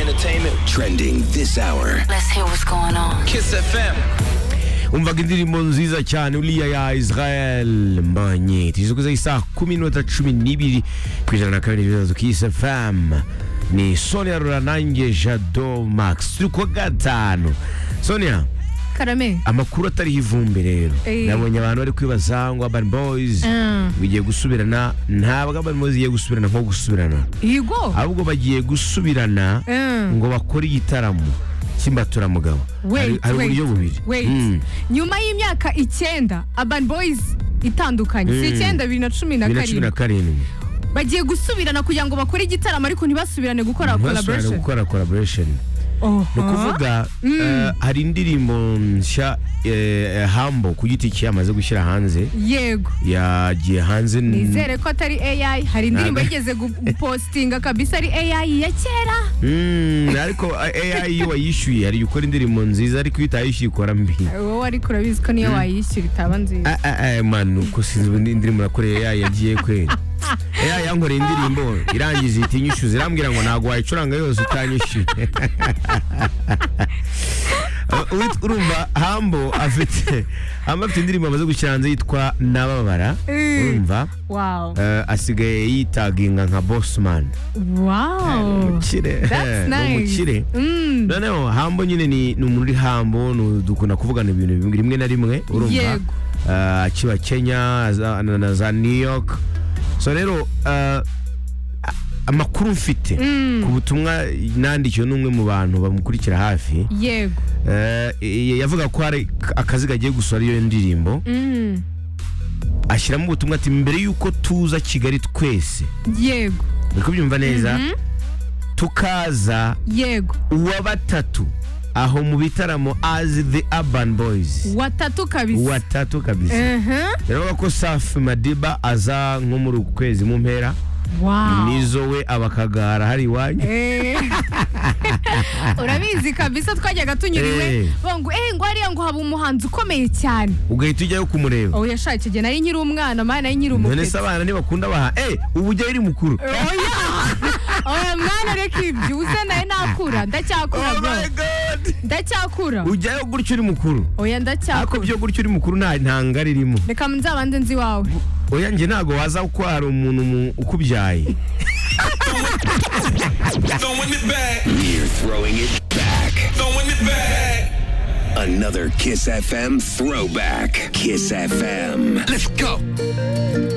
entertainment. Trending this hour. Let's hear what's going on. Kiss FM. umvaga indirimbo nziza cyane uriya ya israel manyeti izukuze isaha kumi n'inota cumi n'ibiri ku ijana na kabiri ibibazo kisi famu ni sonia ruranange jado max turi kuwa gatanu sonia karame amakuru atariho ivumbi rero Eh. nabonye abantu bari kwibaza ngo urban boys Mm. bigiye gusubirana ntabwo urban boys igiye gusubirana nko gusubirana higo ahubwo bagiye gusubirana Mm. ngo bakore igitaramo cy'imbaturamugabo Hari- Wait, hari wait, uburyo bubiri wait. Mm. nyuma y'imyaka icyenda urban boys itandukanye si Mm. icyenda bibiri na cumi na bibiri na cumi na karindwi karindwi bagiye gusubirana kugira ngo bakore igitaramo ariko ntibasubirane gukora ntibasubirane collaboration gukora collaboration ni ukuvuga eh, hari indirimbo nshya eh, hambo ku giti cye yamaze gushyira hanze yego yagiye hanze n- nizere ko atari ai hari indirimbo Ntabwo- yigeze gu- gupostinga kabisa ari ai ya kera Mm, ariko AI iyo wayishyuye hari gukora indirimbo nziza ariko iyo utayishyuye ikora mbi wowe ariko urabizi ko niyo wayishyura itaba nziza Ah, ah, ah, man uko sinzi ubundi indirimbo nakoreye AI yagiye kwera AI yankoreye indirimbo irangiza ihita inyishyuza irambwira ngo ntabwo wayicuranga yose utanyishyuye Uh, wit- urumva hambo afite hambo afite indirimbo amaze gushyira hanze yitwa nababara Eh. urumva wow Eh, asigaye yitaginga nka bossman wow umukire that's Ni umukire nice Mm. noneho hambo nyine ni ni umuntu uri hambo ni- dukunda kuvugana ibintu bimwe- rimwe na rimwe urumva Yego. Ah, akiba kenya za- na na za new york so rero ah, a- amakuru mfite ku butumwa nandikiwe n'umwe mu bantu bamukurikira hafi yego eh, y- yavuga ko hari akaziga agiye gusura iyo ndirimbo Mm. ashyiramo ubutumwa ati mbere y'uko tuza kigali twese yego uri kubyumva neza tukaza yego uwa batatu aho mu bitaramo as the urban boys watatu kabisa watatu kabisa Mhm. rero ko safi madiba aza nko muri uku kwezi mu mpera Wow. nizo we abakagara hari iwanyu Eh. urabizi kabisa twajyaga tunyuriwe Eh. bongo eh ngo hariya ngo haba umuhanzi ukomeye cyane ugahita ujyayo kumureba oh yashakiye igihe nari nkiri umwana mama nari nkiri none umukezi se abana ntibakunda baha eh ubu ujyayo uri mukuru oya oya mwana reka ibyo uze nawe nakura ndacyakura Oh bro my God! ndacyakura ujyayo gutyo uri mukuru oya ariko ndacyakura byo gutyo uri mukuru nta ntanga ririmo reka nzabande nzi iwawe oya njye ntabwo waza kuko hari umuntu mu- ukubyaye Throwing it back, We're throwing it back. throwing it back. Another Kiss FM throwback. Kiss FM. Let's go.